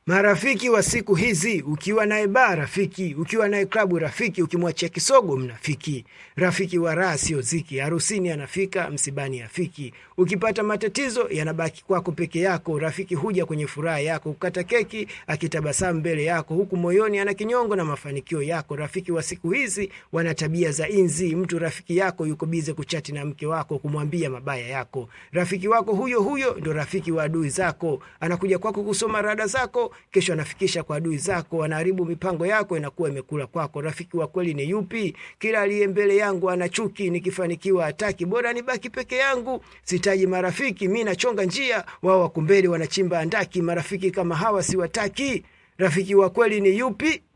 Marafiki wa siku hizi, ukiwa naye baa rafiki, ukiwa naye klabu rafiki, ukimwachia kisogo mnafiki. Rafiki wa raha sio ziki, harusini anafika, msibani afiki. Ukipata matatizo yanabaki kwako peke yako, rafiki huja kwenye furaha yako, kukata keki akitabasamu mbele yako, huku moyoni ana kinyongo na mafanikio yako. Rafiki wa siku hizi wana tabia za inzi, mtu rafiki yako yuko bize kuchati na mke wako, kumwambia mabaya yako. Rafiki wako huyo huyo ndo rafiki wa adui zako, anakuja kwako kusoma rada zako kesho anafikisha kwa adui zako, anaharibu mipango yako, inakuwa imekula kwako. Rafiki wa kweli ni yupi? Kila aliye mbele yangu ana chuki, nikifanikiwa hataki, bora nibaki peke yangu. Sitaji marafiki, mi nachonga njia, wao wako mbele wanachimba andaki. Marafiki kama hawa siwataki. Rafiki wa kweli ni yupi?